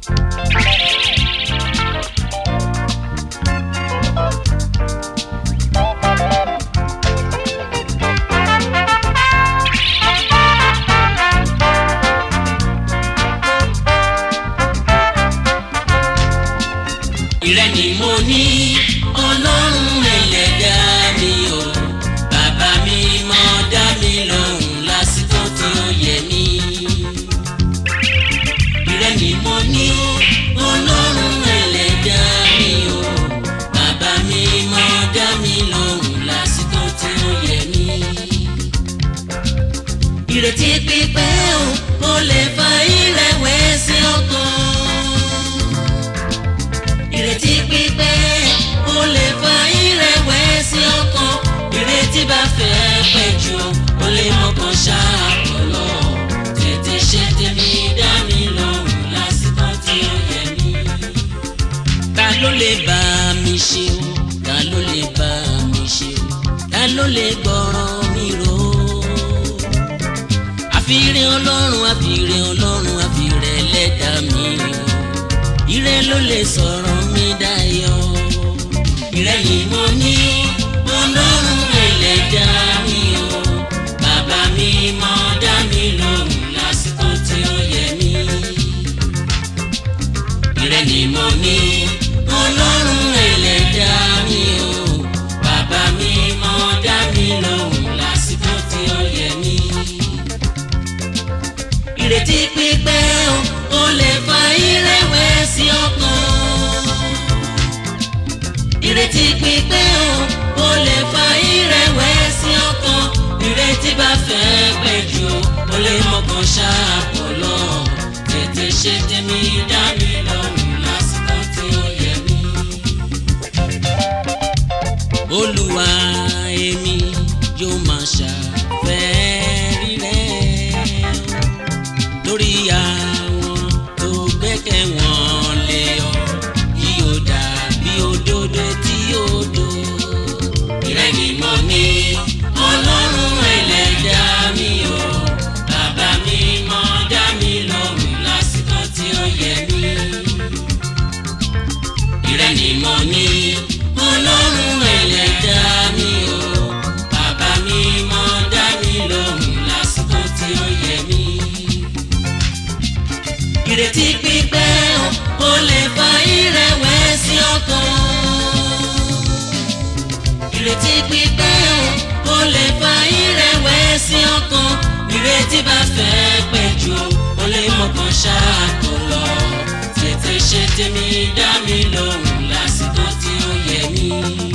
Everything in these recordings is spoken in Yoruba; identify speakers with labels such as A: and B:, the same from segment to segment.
A: ìrẹ́ ni mo ní ọlọ́run ẹlẹ́dá mi o bàbá mi mọ̀ dá mi lóhùn lásìkò tí ó yẹ mí. ìrẹ́ ni mo ní ọlọ́run ẹlẹ́dá mi o bàbá mi mọ̀ dá mi lóhùn lásìkò tí ó yẹ mí. ìrètí pípẹ́ o ó lè fa ìrẹ̀wẹ̀sì ọkàn ìrètí pípẹ́ ó lè fa ìrẹ̀wẹ̀sì ọkàn ìrètí bá fẹ́ pẹ́ jù ó lè mọ̀kàn ṣàkólọ́ tètè ṣe tèmi dá mi lóhùn lásìkò tí ó yẹ mí. ta ló lè bá mi ṣe o ta ló lè bá mi ṣe o ta ló lè gbọ́ràn mi rò ó. àfìrè ọlọ́run àfìrè ọlọ́run àfìrè ẹlẹ́dàá mi o ire ló lè sọ̀rọ̀ mi dayọ̀ ire ni mo ní ọlọ́run ẹlẹ́dá mi o bàbá mi mọ̀ dá mi lóhùn lásìkò tí ó yẹ mí ire ni mo ní ọlọ́run ẹlẹ́dá mi o bàbá mi mọ̀ dá mi lóhùn lásìkò tí ó yẹ mí ìrètí pípẹ́ o ó lè fa ìrẹ̀wẹ̀sì ọkàn. ìrètí pípẹ́ o ó lè fa ìrẹ̀wẹ̀sì ọkàn. ìrètí bá fẹ́ pẹ́ jù ó lè mọ̀kàn ṣàpọ̀lọ́. tètè ṣe tèmi dá mi lọ́rùn lásìkò tí ó yẹ mí. olúwa èmi yóò máa ṣàfẹ́rí rẹ̀ lórí àwọn tó gbẹ́kẹ̀ wọ́n lé ọ kí o dàbí òdodo tí ó do. ìrẹ́ ni mo ní ọlọ́run ẹlẹ́dá mi o bàbá mi mọ̀ dá mi lóhùn lásìkò tí ó yẹ mí. ìrẹ́ ni mo ní ọlọ́run ẹlẹ́dá mi o bàbá mi mọ̀ dá mi lóhùn lásìkò tí ó yẹ mí ìrètí pípẹ́ o ó lè fa ìrẹ̀wẹ̀sì ọkàn. ìrètí pípẹ́ o ó lè fa ìrẹ̀wẹ̀sì ọkàn. ìrètí bá fẹ́ pẹ́ jù ó lè mọ̀kàn ṣáàkó lọ. tètè ṣe tèmi dá mi lóhùn lásìkò tí ó yẹ mí.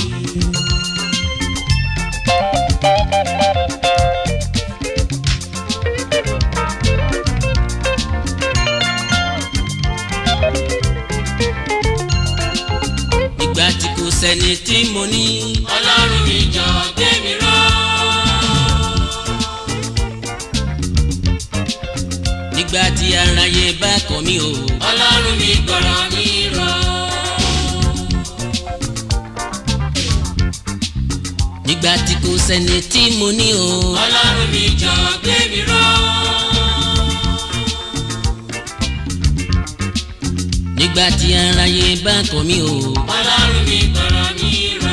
A: ìgbà tí kò sẹ́ni tí mo ní. ọlọ́run mi jọ gbé mi ró. nígbà tí aráyé bá kọ̀ mí o. ọlọ́run mi gbọ́rọ̀ mi ró. nígbà tí kò sẹ́ni tí mo ní o. ọlọ́run mi jọ gbé mi ró. nígbà tí aráyé bá kọ̀ mí o. ọlọ́run mi gbọ́rọ̀ mi ró.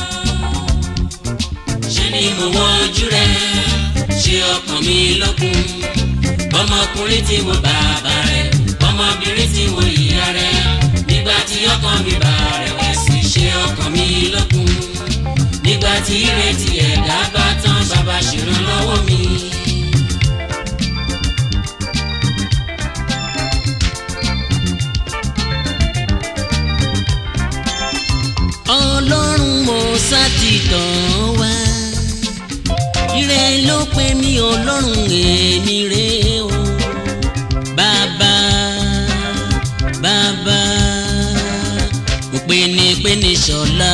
A: ṣé ni mo wọ ojú rẹ ṣe ọkàn mi lókun. ọmọkùnrin tí mo bàbá rẹ ọmọbìnrin tí mo ìyá rẹ nígbà tí ọkàn mi bá rẹ̀wẹ̀sì ṣe ọkàn mi lókun. nígbà tí ìrètí ẹ̀dá bá tán bàbá ṣèrànlọ́wọ́ mi. ọlọ́run mo sátìtàn wá ire ló pè mí ọlọ́run èmi rè o bàbá bàbá mo pè ní pè ní ṣọlá.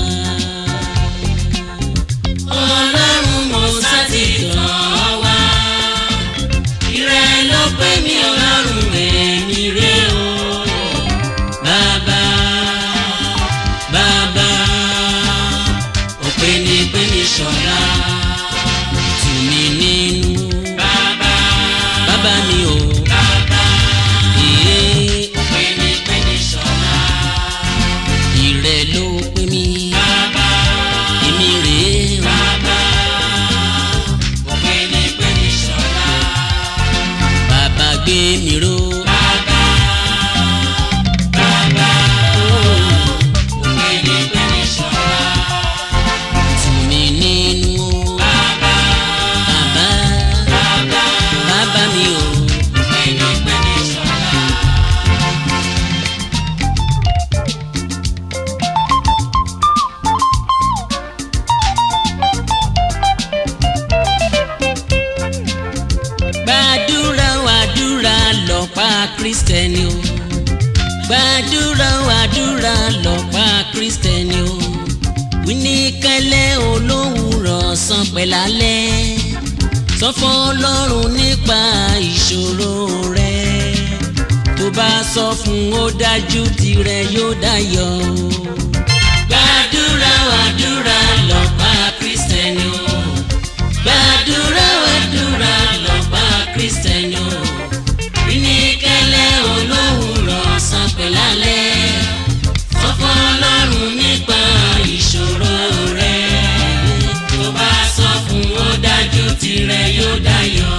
A: ọlọ́run mo sátìtàn wá ire ló pè mí ọlọ́run èmi rè o bàbá bàbá òpè ní pé ní ṣọlá tù mí nínú bàbá bàbá mi ò bàbá ìyé òpè kristẹni o gbàdúrà o àdúrà lọ́pá kristẹni o wíníkẹ́lẹ́ olówùrọ̀ sàn pẹ̀lálẹ́ sọ fún ọlọ́run nípa ìṣòro rẹ tó bá sọ fún ó dájú tirẹ̀ yóò dayọ̀ gbàdúrà o àdúrà lọ́pá kristẹni o gbàdúrà o àdúrà lọ́pá kristẹni o wíníkẹ́lẹ́ olówùrọ̀ sàn pẹ̀lálẹ́ sọ fún ọlọ́run nípa ìṣòro rẹ tó bá sọ fún ó dájú tirẹ̀ yóò dayọ̀.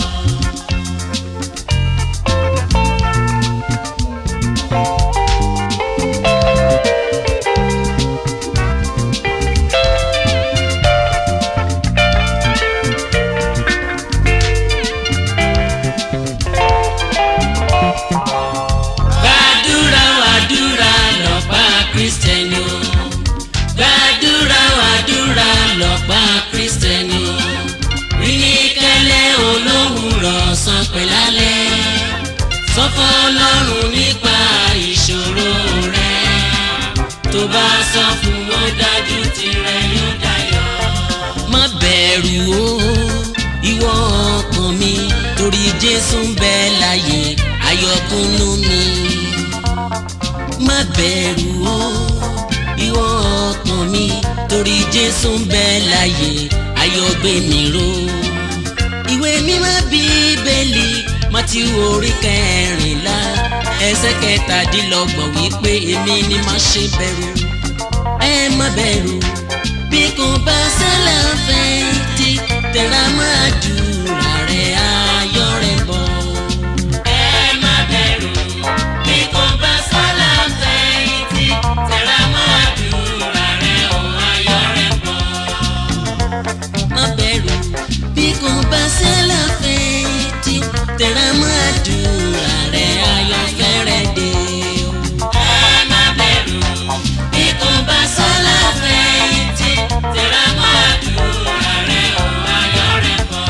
A: gbàdúrà wàdúrà lọ́pá kristẹni o gbàdúrà wàdúrà lọ́pá kristẹni o rínikẹ́lẹ́ olówùrọ̀ sàn pẹ̀lálẹ́ sọ fún ọlọ́run nípa ìṣòro rẹ tó bá sọ fún ó dájú tirẹ̀ yóò dayọ̀. má bẹ̀rù o ìwọ ọkàn mi torí jésù ń bẹ láyé ayọ̀kúnnú mi má bẹ̀rù o ìwọ ọkàn mi torí jésù ń bẹ láyé ayọ̀gbé mi ró ìwé mímọ́ bíbélì Mátíù orí kẹrìnlá ẹsẹ̀ kẹtàdínlọ́gbọ̀n wípé èmi ni má ṣe bẹ̀rù ẹ má bẹ̀rù bí kò bá sálà fẹ́ǹtì tẹ̀ra máa dùrà rẹ̀ ayọ̀ rẹ̀ bọ̀. ẹ má bẹ̀rù bí kò bá sálà fẹ́ǹtì tẹ̀ra máa dùrà rẹ̀ ọ̀ ayọ̀ rẹ̀ bọ̀. má bẹ̀rù bí kò bá sálà fẹ́ǹtì tẹ̀ra máa dùrà rẹ̀ ayọ̀ fẹ́rẹ̀ dé. ẹ má bẹ̀rù bí kò bá sálà fẹ́ǹtì tẹ̀ra máa dùrà rẹ̀ ọ̀ ayọ̀ rẹ̀ bọ̀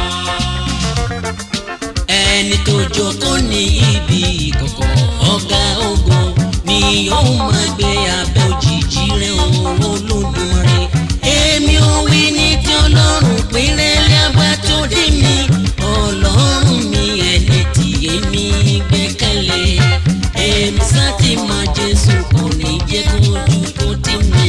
A: ẹni tó jókòó ní ibi ìkọ̀kọ̀ ọ̀gá ogun ni yóò máa gbé abẹ́ òjìji rẹ̀ òun Olódùmarè èmi ò wí ní tí ọlọ́run péré lábá tó dé mi ọlọ́run mi ẹni tí èmi gbẹ́kẹ̀lé èmi sá ti mọ Jésù kò ní jẹ́ kó ojú kó tì mí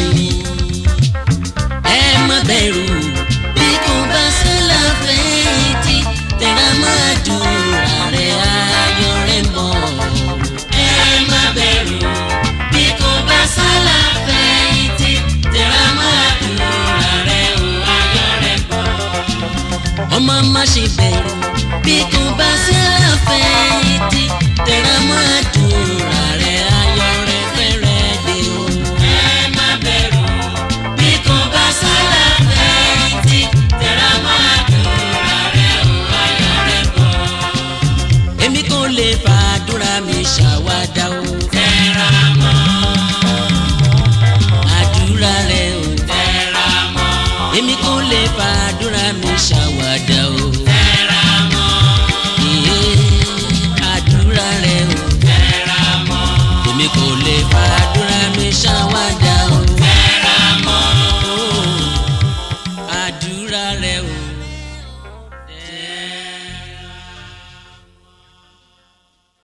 A: ẹ má bẹ̀rù bí kò bá sẹ́lá fẹ́yìntì tẹ̀ra máa dùrà rẹ̀ ayọ̀ rẹ̀ mọ́. ẹ má bẹ̀rù bí kò bá sẹ́lá fẹ́yìntì tẹ̀ra máa dùrà rẹ̀ ayọ̀ rẹ̀ mọ́. ọmọ má ṣe bẹ̀rù bí kò bá sẹ́lá fẹ́yìntì tẹ̀ra máa dùrà rẹ̀ ayọ̀ rẹ̀ fẹ́rẹ̀ dé o. ẹ má bẹ̀rù bí kò bá sálà fẹ́yìntì tẹ̀ra máa dùnra rẹ̀ ò ayọ̀ rẹ̀ bọ̀. èmi kò lè fàdúrà mi ṣàwádà o. tẹ̀ra mọ́. àdúrà rẹ̀ ò tẹ̀ra mọ́. èmi kò lè fàdúrà mi ṣàwádà